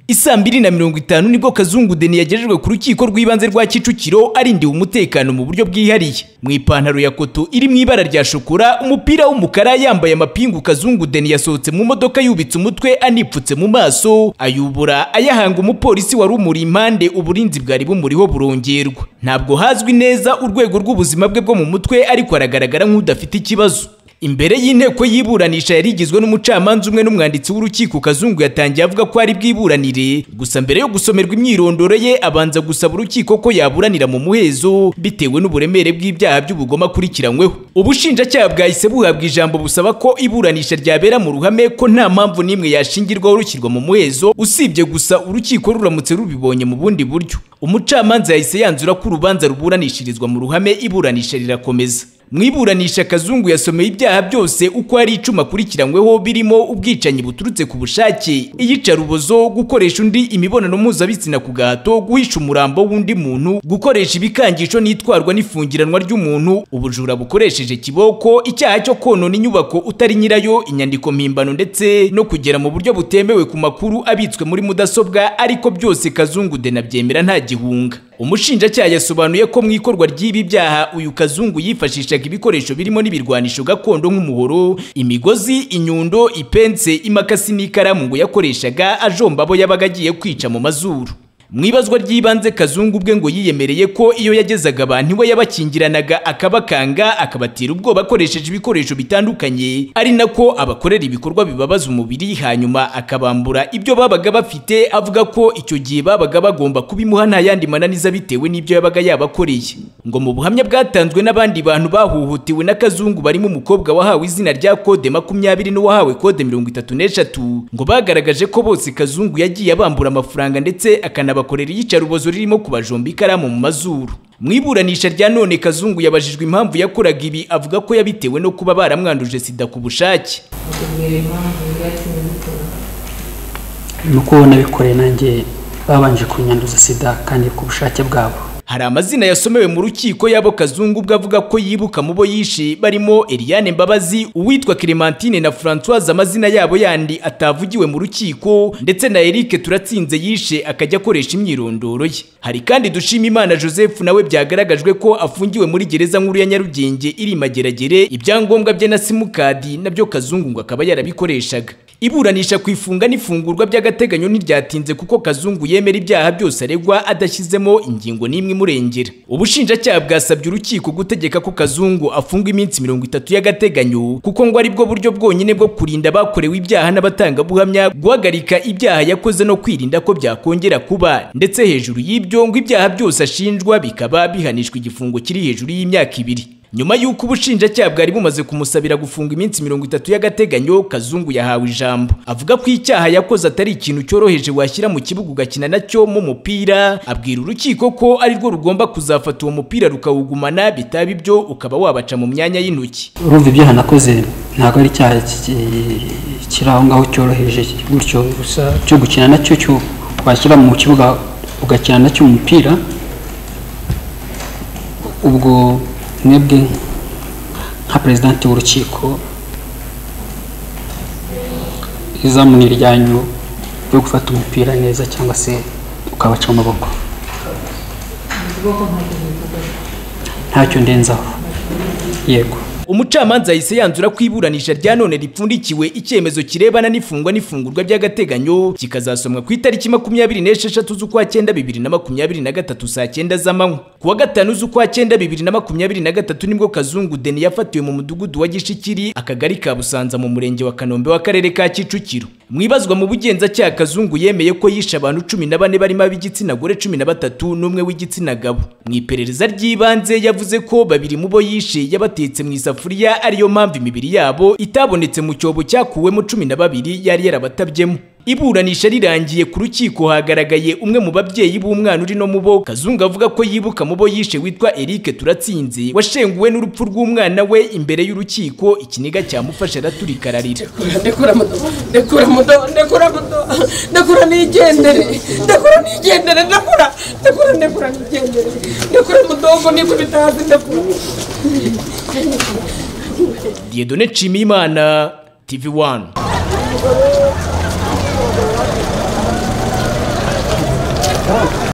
isaa mbiri na mirongo itanu nibwo kazungu deni yagejejwe ku rukiko rw'ibanze rwa kicukiro arindiwe umutekano mu buryo bwihariye mu ipantaro ya koto iri mu ibara rya shokora umupira w'umukara yambaye amapingu kazungu deni yasohotse mu modoka yubitse umutwe anipfutse mu maso ayubura ayahanga umupolisi wari umuri impande uburinzi bwari bumuriho burongerwa ntabwo hazwi neza urwego rw'ubuzima bwe bwo mu mutwe ariko aragaragara nk'udafite ikibazo imbere y'inteko y'iburanisha yari igizwe n'umucamanza umwe n'umwanditsi w'urukiko kazungu yatangiye avuga ko ari bwiburanire gusa mbere yo gusomerwa imyirondoro ye abanza gusaba urukiko ko yaburanira mu muhezo bitewe n'uburemere bw'ibyaha by'ubugome akurikiranyweho ubushinjacyaha bwahise buhabwa ijambo busaba ko iburanisha ryabera mu ruhame ko nta mpamvu n'imwe yashingirwaho rushyirwa mu muhezo usibye gusa urukiko ruramutse rubibonye mu bundi buryo umucamanza yahise yanzura ko urubanza ruburanishirizwa mu ruhame iburanisha rirakomeza mu iburanisha kazungu yasomeye ibyaha byose uko ari icuma akurikiranyweho birimo ubwicanyi buturutse ku bushake iyicarubozo gukoresha undi imibonano mpuzabitsina ku gahato guhisha umurambo w'undi muntu gukoresha ibikangisho n'itwarwa n'ifungiranwa ry'umuntu ubujura bukoresheje kiboko icyaha cyo konona inyubako utari nyirayo inyandiko mpimbano ndetse no kugera mu buryo butemewe ku makuru abitswe muri mudasobwa ariko byose kazungu de nabyemera nta gihunga umushinjacyaha yasobanuye ko mu ikorwa ry'ibi byaha uyu kazungu yifashishaga ibikoresho birimo n'ibirwanisho gakondo nk'umuhoro imigozi inyundo ipense imakasi n'ikaramu ngo yakoreshaga ajomba abo yabaga agiye kwica mu mazuru mu ibazwa ry'ibanze kazungu ubwe ngo yiyemereye ko iyo yagezaga abantu iwe yabakingiranaga akabakanga akabatera ubwoba akoresheje ibikoresho bitandukanye ari nako abakorera ibikorwa bibabaza umubiri hanyuma akabambura ibyo babaga bafite avuga ko icyo gihe babaga bagomba kubimuha nta yandi mananiza bitewe n'ibyo yabaga yabakoreye ngo mu buhamya bwatanzwe n'abandi bantu bahuhutiwe na kazungu barimo umukobwa wahawe izina rya kode makumyabiri n'uwahawe kode mirongo itatu n'eshatu ngo bagaragaje ko bose kazungu yagiye abambura amafaranga ndetse akanaba bakorera iyicarubozo ririmo kubajomba ikaramu mu mazuru mu iburanisha rya none kazungu yabajijwe impamvu yakoraga ibi avuga ko yabitewe no kuba baramwanduje sida ku bushake nuko nabikoreye nanjye babanje kunyanduza sida kandi ku bushake bwabo hari amazina yasomewe mu rukiko y'abo kazungu ubwo avuga ko yibuka mu bo yishe barimo Eliane Mbabazi uwitwa Clementine na Françoise amazina yabo yandi atavugiwe mu rukiko ndetse na Eric Turatsinze yishe akajya akoresha imyirondoro ye hari kandi dushima Imana Joseph nawe byagaragajwe ko afungiwe muri gereza nkuru ya Nyarugenge iri mageragere ibyangombwa bye na simukadi nabyo kazungu ngo akaba yarabikoreshaga iburanisha ku ifunga n'ifungurwa by'agateganyo ntiryatinze kuko kazungu yemera ibyaha byose aregwa adashyizemo ingingo n'imwe imurengera ubushinjacyaha bwasabye urukiko gutegeka ko kazungu afungwa iminsi mirongo itatu y'agateganyo kuko ngo aribwo buryo bwonyine bwo kurinda abakorewe ibyaha n'abatangabuhamya guhagarika ibyaha yakoze no kwirinda ko byakongera kuba ndetse hejuru y'ibyo ngo ibyaha byose ashinjwa bikaba bihanishwa igifungo kiri hejuru y'imyaka ibiri nyuma y'uko ubushinjacyaha bwari bumaze kumusabira gufunga iminsi mirongo itatu y'agateganyo kazungu yahawe ijambo avuga ko icyaha yakoze atari ikintu cyoroheje washyira mu kibuga ugakina nacyo mu mupira abwira urukiko ko arirwo rugomba kuzafata uwo mupira rukawugumana bitaba ibyo ukaba wabaca mu myanya y'intoki urumva ibyaha nakoze ntabwo ari icyaha kiri aho ngaho cyoroheje gutyo gusa cyo gukina nacyo cyo washyira mu kibuga ugakina nacyo umupira ubwo mwebwe nka perezidanti w'urukiko izamuni ryanyu ryo gufata umupira neza cyangwa se ukabaca amaboko ntacyo ndenzaho yego umucamanza yahise yanzura ko iburanisha rya none ripfundikiwe icyemezo kirebana n'ifungwa n'ifungurwa by'agateganyo kikazasomwa ku itariki makumyabiri n'esheshatu z'ukwa cyenda bibiri na makumyabiri na gatatu saa cyenda z'amanywa ku wa gatanu z'ukwa cyenda bibiri na makumyabiri na gatatu nibwo kazungu deni yafatiwe mu mudugudu wa gishikiri akagari ka busanza mu murenge wa kanombe w'akarere ka kicukiro mwibazwa mu bugenzacyaha kazungu yemeye ko yishe abantu cumi na bane barimo ab'igitsina gore cumi na batatu n'umwe w'igitsina gabo mu iperereza ry'ibanze yavuze ko babiri mu bo yishe yabatetse mu isafu isafuriya ariyo mpamvu imibiri yabo itabonetse mu cyobo cyakuwemo cumi na babiri yari yarabatabyemo iburanisha rirangiye ku rukiko hagaragaye umwe mu babyeyi b'umwana uri no mu bo kazungu avuga ko yibuka mu bo yishe witwa Eric Turatsinze washenguwe n'urupfu rw'umwana we imbere y'urukiko ikiniga cyamufashe araturika ararira ndekura mudo ndekura mudo ndekura mudo ndekura nigendere ndekura nigendere ndekura ndekura ndekura nigendere ndekura mudogo niko bitazi ndekura Diedone Nshimiyimana TV1 amafaranga